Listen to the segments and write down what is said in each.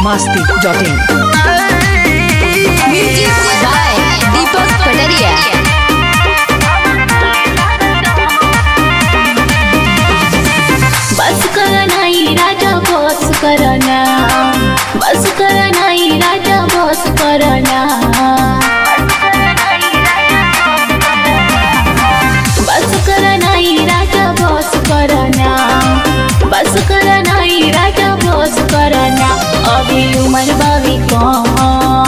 masti.in. Music by Deepak Pataria. बस करा नाही राजा बस करना बस करा नाही राजा बस करना बस करा नाही राजा बस करना बस करा नाही राजा बस करना अभी उम्र बावी कम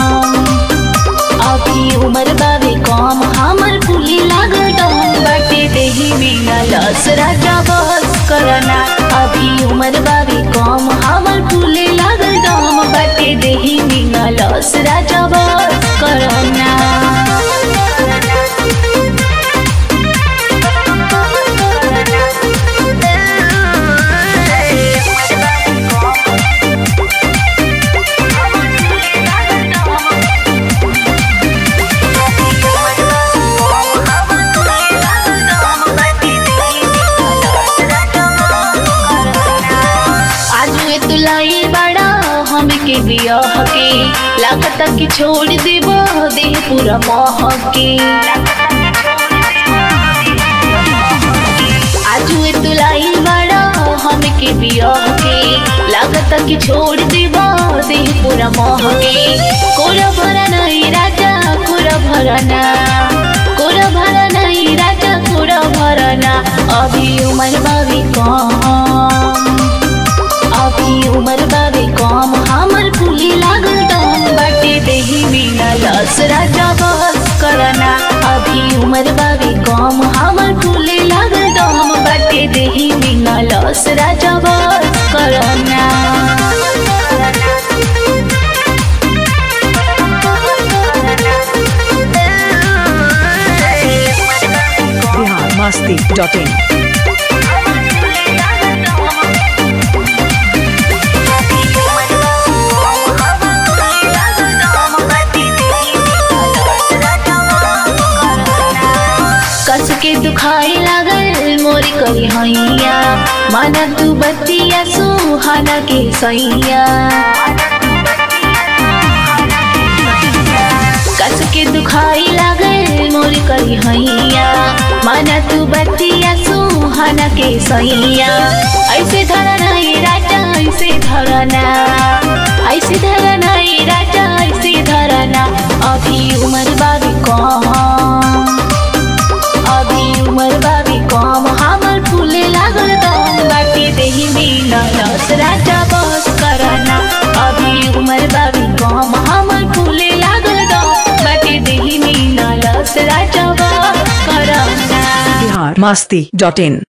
अभी उम्र बावे कम हमर फूली लागल डम बाटे देही में न लस राजा बस करना अभी उम्र बावे कम हमर फूली लागल डम बाटे देही में न लस राजा बस करना आज में तुलाई बड़ा हमके बियाह के लागत कि छोड़ देबो देह पूरा मोह के आज में तुलाई बड़ा हमके बियाह के लागत कि छोड़ देबो देह पूरा मोह के कोरा भरा नहीं राजा कोरा भरना कोरा भरा नहीं राजा कोरा भरना अभी उम्र बावी कम अभी उम्र बाबे कम हमर फूली लागल दम बाटे देही में न लस राजा बस करना अभी उम्र बाबे कम हमर फूली लागल दम बाटे देही में न लस राजा बस करना Bihar masti.in. कस के दुखाई लागल मोरी करी हैया माना तू बतिया सुहाना के सैया कस के दुखाई लागल मोरी करी हैया माना तू बतिया सुहाना के सैया ऐसे धरा नहीं राजा ऐसे धरना ऐसे धरा नहीं राजा ऐसे धरना अभी उम्र बाबी कम अभी उम्र बाबी कम हमर फूले लागल दम बाटे देही में न लस राजा बस करना अभी उम्र बाबी कम हमर फूले लागल दम बाटे देही में न लस राजा बस करना Bihar masti.in.